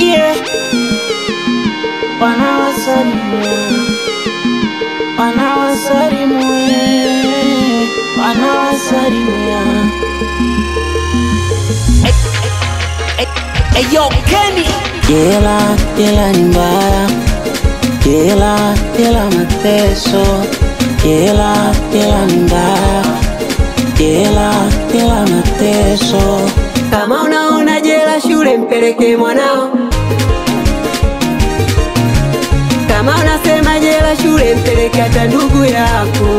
yeah. Wanawasalimia, wanawasalimia, wanawasalimia. Eyo Kenny Jela, jela ni mbaya, jela, jela mateso, jela, jela ni mbaya, jela, jela mateso. Kama unaona jela shule, mpeleke mwanao. Kama unasema jela shule, mpeleke hata ndugu yako.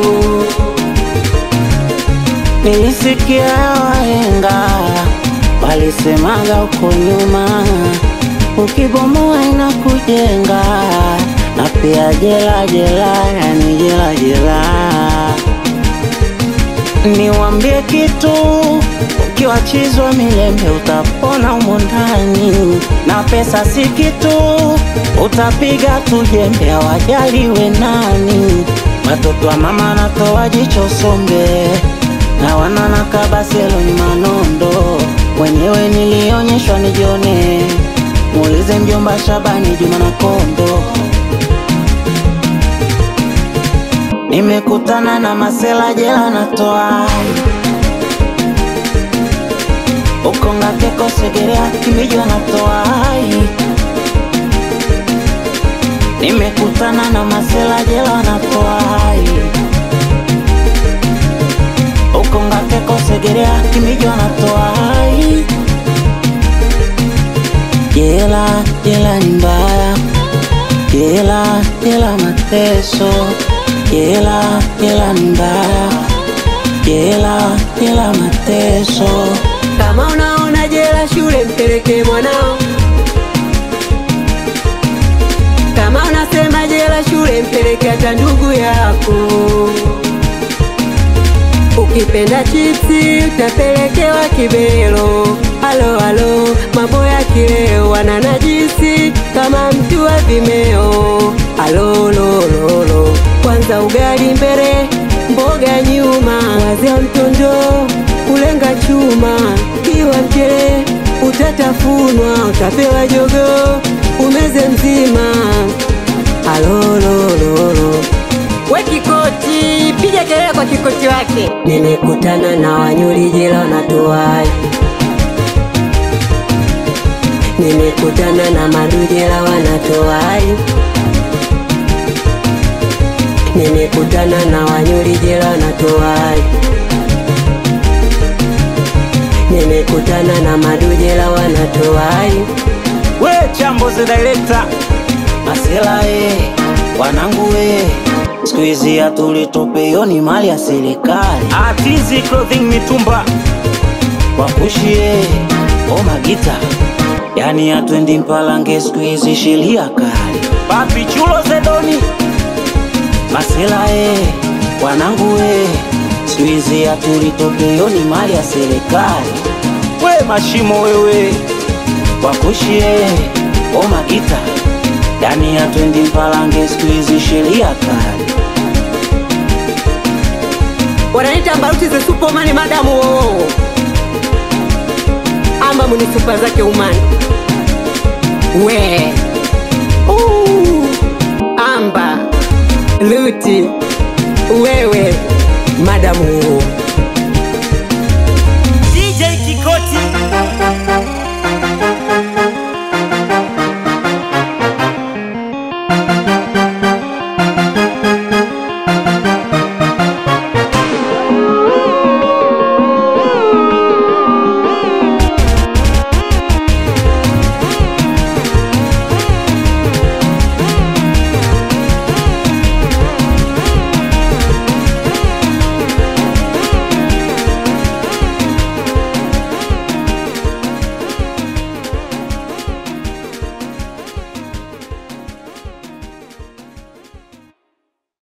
Nilisikia wahenga walisemaga huko nyuma, ukibomoa inakujenga, na pia jela jela, yani jela jela. Niwambie kitu, ukiwachizwa milembe utapona humo ndani, na pesa si kitu, utapiga tu jembe, hawajaliwe nani. Watoto wa mama natoa jicho sombe na wanana kabaselo ni manondo, mwenyewe nilionyeshwa nijione, muulize mjomba Shabani Juma na Kondo. Nimekutana na masela jela natoa ukonga keko segerea kimijwa natoa Nimekutana na masela jela natoa ukonga keko segerea kimijwa natoa Jela, jela ni mbaya, jela, jela mateso, jela, jela ni mbaya, jela, jela mateso. Kama unaona jela shule, mpeleke mwanao. Kama unasema jela shule, mpeleke hata ndugu yako. Ukipenda chipsi utapelekewa kibelo. Halo halo, mambo ya kileo wana najisi kama mtu wa Vimeo. Halo lo lo lo, kwanza ugali mbele, mboga nyuma, wazia mtondo kulenga chuma, kiwa mchele utatafunwa, utapewa jogo umeze mzima. Halo lo lo lo We Kikoti, piga kelele kwa Kikoti wake. Nimekutana na wanyuri jela wanatoai, nimekutana na madujela wanatoai, nimekutana na wanyuri jela wanatoai, nimekutana na madujela wanatoai. We chambo the director Masela e, wanangu we siku hizi hatulitopeyo ni mali ya serikali. Atizi clothing mitumba wakushie o magita, yani atwendi mpalange siku hizi sheria kali. Papi chulo zedoni Masela e, wanangu we siku hizi hatulitopeyo ni mali ya serikali. We mashimo wewe wakushie o magita yani atwendi mpalange siku hizi sheria kali. Wananiita Mbaruti the Superman madamu wo ama muni super zake umani we Uu, amba luti wewe madamu wo